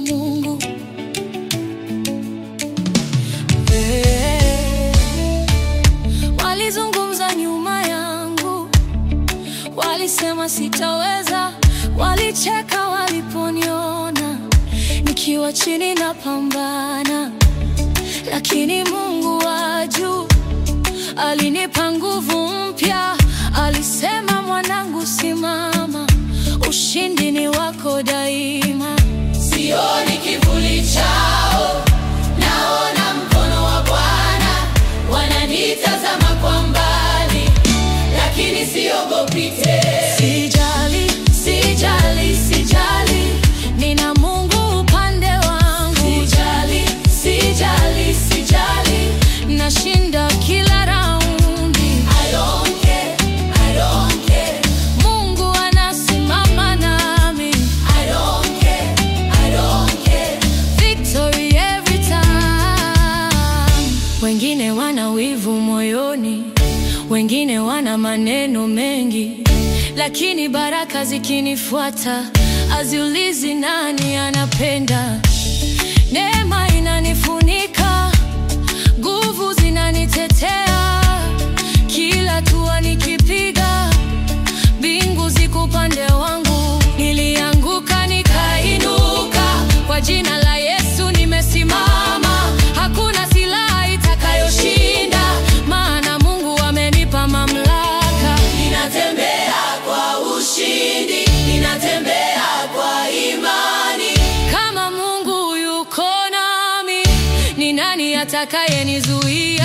Mungu. Eh, Walizungumza nyuma yangu, walisema sitaweza, walicheka waliponiona nikiwa chini na pambana, lakini Mungu wa juu alinipa nguvu mpya. Alisema, mwanangu, simama, ushindi ni wako daima. Sioni kivuli chao, naona mkono wa Bwana. Wananitazama kwa mbali, lakini siogopi tena. Sijali, sijali, sijali, nina Mungu upande wangu. Sijali, sijali, sijali. Nashinda kila raundi. I don't care, I don't care. Mungu anasimama nami. I don't care, I don't care. Victory every time. Wengine wana wivu moyoni, wengine wana maneno mengi, lakini baraka zikinifuata aziulizi nani anapenda. Neema inanifunika, nguvu zinanitetea, kila hatua nikipiga mbingu ziko upande wangu. Nilianguka nikainuka, kwa jina la Yesu nimesimama. Hakuna silaha itakayoshinda, maana Mungu amenipa mamlaka. Ninatembea kwa ushindi, ninatembea kwa imani. Kama Mungu yuko nami, ni nani atakayenizuia?